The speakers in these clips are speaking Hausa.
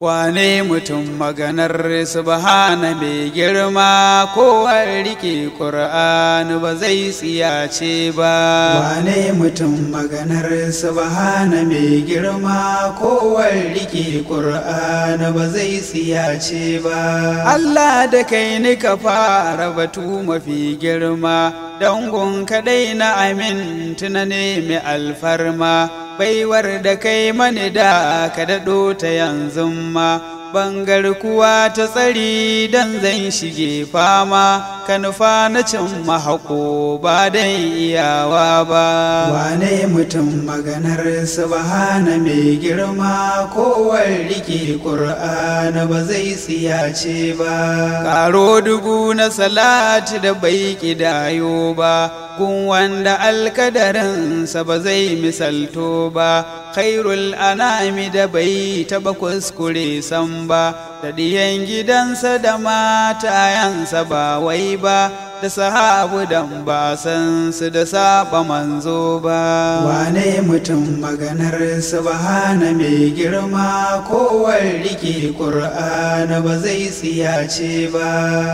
Wane mutum maganar subhana mai girma kowar rike ƙur'ani ba zai tsiyace ba. Wane mutum maganar subhana mai girma kowar rike ƙur'ani ba zai tsiyace ba. Allah da kai ni ka fara batu mafi girma, dangon kaɗai na amin tuna ne mai alfarma. baiwar da kai mani da ka daɗo ta yanzu ma bangar kuwa ta tsari dan zan shige fama ka nufa na cin mahako ba dan iyawa ba wane mutum maganar subhana mai girma kowar rike ƙur'ana ba zai tsiyace ba karo dubu na salati da bai kidayo ba gun wanda alkadarinsa ba zai misalto ba khairul anami da bai taba kuskure san ba da diyan gidansa da matayansa ba wai ba da sahabu dan ba san su da saba manzo ba wane mutum maganar subhana mai girma kowar rike ƙur'ana ba zai tsiyace ba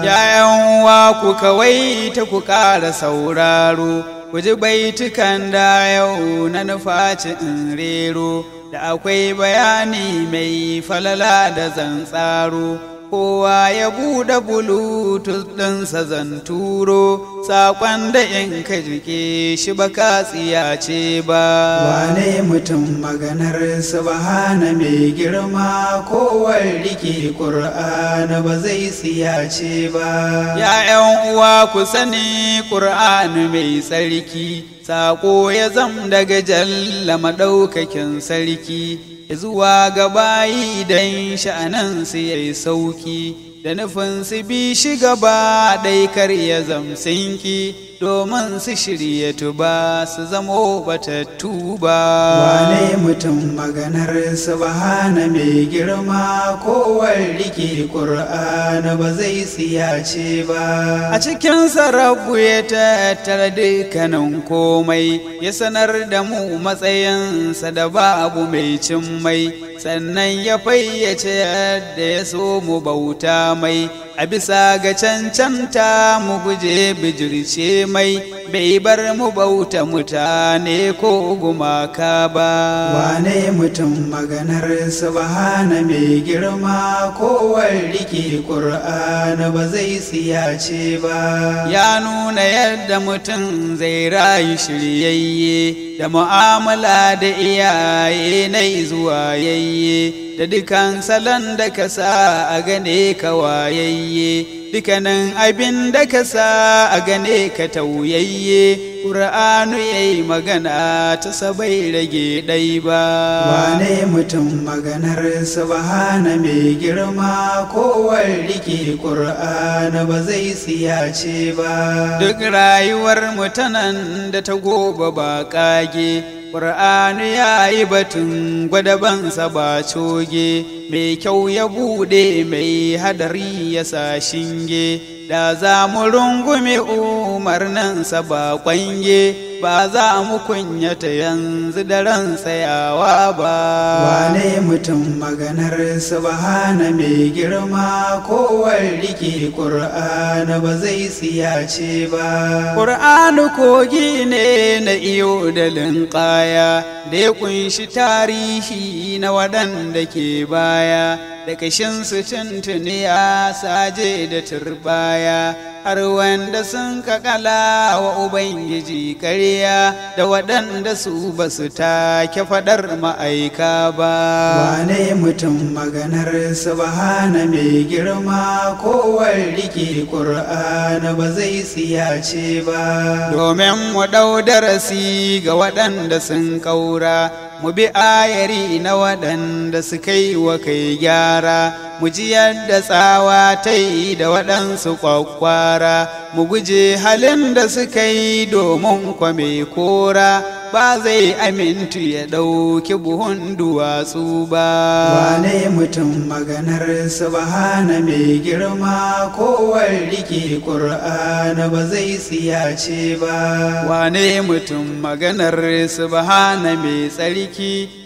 yayan wa ku kawai ta ku ƙara sauraro ku ji baitukan da yau na nufaci in rero da akwai bayani mai falala da zantsaro kowa ya buɗe bluetooth ɗinsa zan turo saƙon da in ka jike shi ba ka tsiyace ba wane mutum maganar subhana mai girma kowar rike ƙur'ana ba zai tsiyace ba ya'yan uwa ku sani ƙur'ani mai tsarki saƙo ya zam daga jalla maɗaukakin sarki zuwa ga bayi don sha'anansu ya yi sauki da nufin su bi shi gaba ɗai kar ya zamsinki domin su shirya tuba su zamo batattu ba wane mutum maganar subhana mai girma kowar rike ƙur'ana ba zai tsiyace ba a cikin sarabu ya tattara dukkanin komai ya sanar da mu matsayinsa da babu mai cin mai sannan ya fayyace yadda ya so mu bauta mai a bisa ga cancanta mu guje bijirce mai bai bar mu bauta mutane ko gumaka ba wane mutum maganar subhana mai girma kowar rike ƙur'ana ba zai tsiyace ba ya nuna yadda mutum zai rayu shiryayye da mu'amala da iyaye na zuwa yayye da dukan salon da ka sa a gane ka wayayye dukanin abin da ka sa a gane ka tauyayye ƙura'anu ya yi magana ta sabai rage ɗai ba wane mutum maganar subhana mai girma kowar rike ƙur'ana ba zai tsiyace ba duk rayuwar mutanen da ta goba ba ƙage ƙur'anu ya yi batun gwadabansa ba coge mai kyau ya buɗe mai hadari ya sa shinge da za mu rungume umarninsa ba kwange ba za mu kunyata yanzu da ran tsayawa ba wane mutum maganar subhana mai girma kowar rike ƙur'ana ba zai tsiyace ba ƙur'anu kogi ne na iyo da linƙaya da ya kunshi tarihi na waɗanda ke baya da kashinsu tuntuni ya saje da turbaya har wanda sun kakala wa Ubangiji karya da waɗanda su ba su take faɗar ma'aika ba. Wane mutum maganar subhana mai girma kowar rike ƙur'ana ba zai tsiyace ba. Domin mu ɗau darasi ga waɗanda sun ƙaura, mu bi ayari na waɗanda suka yi wa kai gyara. mu ji yadda tsawa ta yi da waɗansu kwakwara mu guje halin da suka yi domin kwame kora ba zai amintu ya ɗauki buhun duwatsu ba wane mutum maganar subhana mai girma kowar rike ƙur'ana ba zai tsiyace ba wane mutum maganar subhana mai tsarki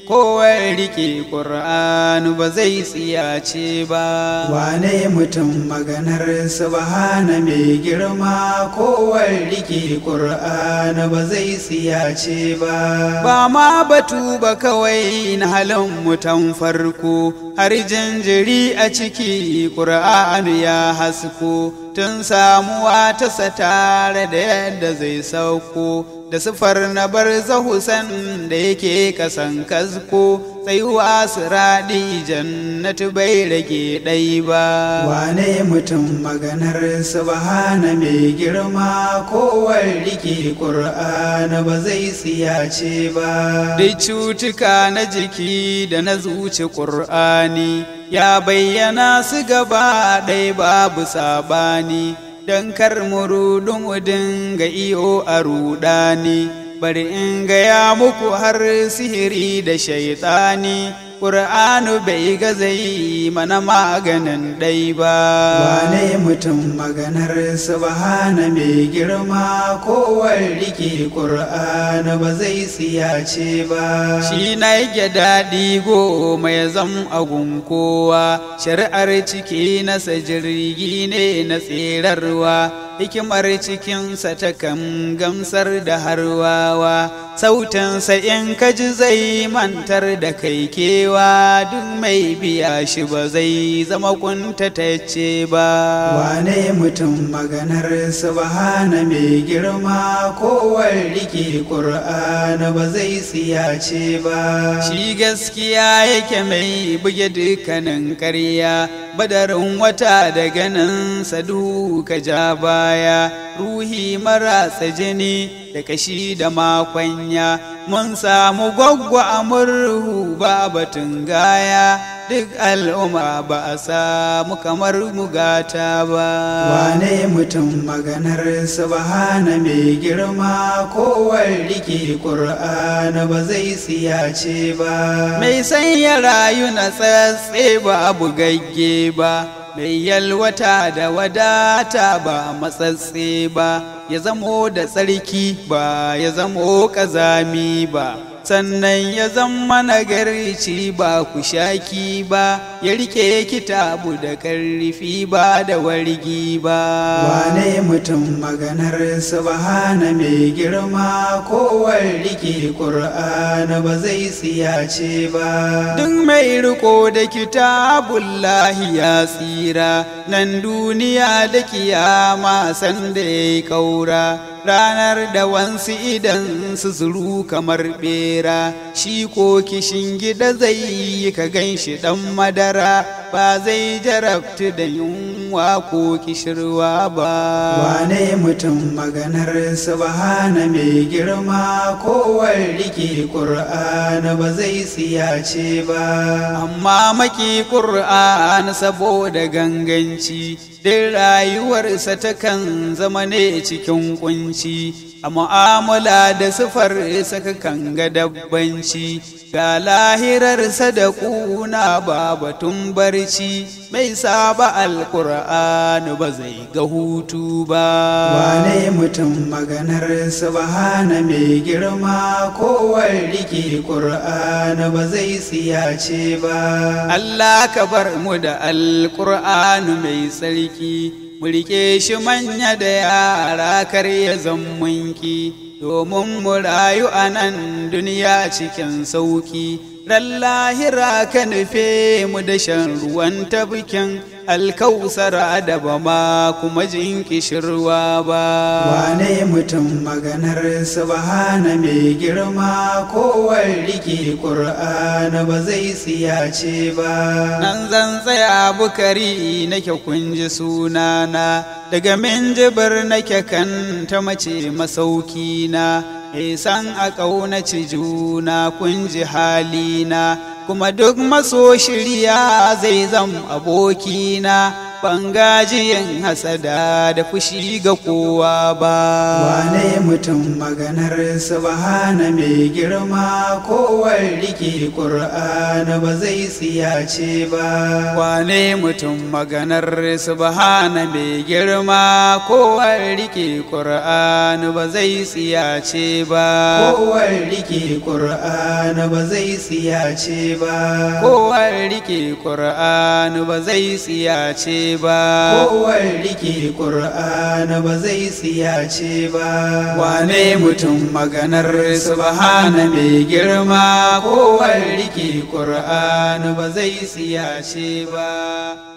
kowar rike ƙur'anu ba zai tsiyace ba wane mutum maganar subhana mai girma kowar rike ƙur'anu ba zai tsiyace ba ba ma batu ba kawai na halin mutan farko har jinjiri a ciki ƙur'anu ya hasko tun samuwa ta tare da yadda zai sauko da sifar na bar zahusan da yake kasan kasko tsayuwa su raɗi jannatu bai rage ɗai ba wane mutum maganar subhana mai girma kowar rike ƙur'ana ba zai tsiyace ba duk cutuka na jiki da na zuci ƙur'ani ya bayyana su gaba ɗaya babu sabani don kar murudun udin ga iyo a rudani bari in gaya muku har sihiri da shaitani ƙur'anu bai gaza yi mana maganin ɗai ba wane mutum maganar subhana mai girma kowar rike ƙur'ana ba zai tsiyace ba shi na yake daɗi goma ya zam agun kowa shari'ar ciki nasa jirgi ne na tserarwa hikimar cikinsa ta kan gamsar da harwawa sautinsa in kaji zai mantar da kai kewa duk mai biya shi ba zai zama kuntatacce ba wane mutum maganar subhana mai girma kowar rike ƙur'ana ba zai tsiyace ba shi gaskiya yake mai buge dukkanin ƙarya badarin wata da ganin sadu ka ja baya ruhi marasa jini da kashi da makwanya mun samu gwaggwa a murhu ba batun gaya duk al'umma ba a samu kamar mugata ba wane mutum maganar subhana mai girma kowar rike ƙur'ana ba zai tsiyace ba mai sanya rayu na tsatse ba bugagge ba mai yalwata da wadata ba matsatse ba ya zamo da tsarki ba ya zamo ƙazami ba sannan ya zama nagarci ba ku shaki ba ya rike kitabu da ƙarfi ba da wargi ba wane mutum maganar subhana mai girma kowar rike ƙur'ana ba zai tsiyace ba duk mai riko da kitabullahi ya tsira nan duniya da kiyama sanda ya yi kaura ranar da wansu idan su zuru kamar bera shi ko kishin gida zai yi ka gan shi dan madara ba zai jarabtu da yunwa ko kishirwa ba wane mutum maganar subhana mai girma kowar rike ƙur'ana ba zai tsiyace ba amma maki ƙur'an saboda ganganci din rayuwarsa takan zama ne cikin kunci a mu'amala da sifar saka kan ga dabbanci ga lahirarsa da kuna ba batun barci mai saba alƙur'anu ba zai ga hutu ba wane mutum maganar subhana mai girma kowar rike ƙur'ana ba zai tsiyace ba Allah ka bar mu da alƙur'anu mai tsarki mu rike shi manya da yara kar ya zammunki domin mu rayu a nan duniya cikin sauki ran lahira ka nufe mu da shan ruwan tabkin alkausara da ba ma kuma jin kishirwa ba wane mutum maganar subhana mai girma kowar rike ƙur'ana ba zai tsiyace ba nan zan tsaya bukari nake kunji sunana daga minjibir nake kan ta mace masaukina san a ƙaunaci juna kunji halina kuma duk maso shirya zai zam abokina ban gajiyin hasada da fushi ga kowa ba wane mutum maganar subhana mai girma kowar rike ƙur'ana ba zai tsiyace ba wane mutum maganar subhana mai girma kowar rike ƙur'ani ba zai tsiyace ba kowar rike ƙur'ana ba zai tsiyace ba kowar rike ƙur'ani ba zai tsiyace ba kowar rike ƙur'ana ba zai tsiyace ba wane mutum maganar subhana mai girma kowar rike ƙur'ani ba zai tsiyace ba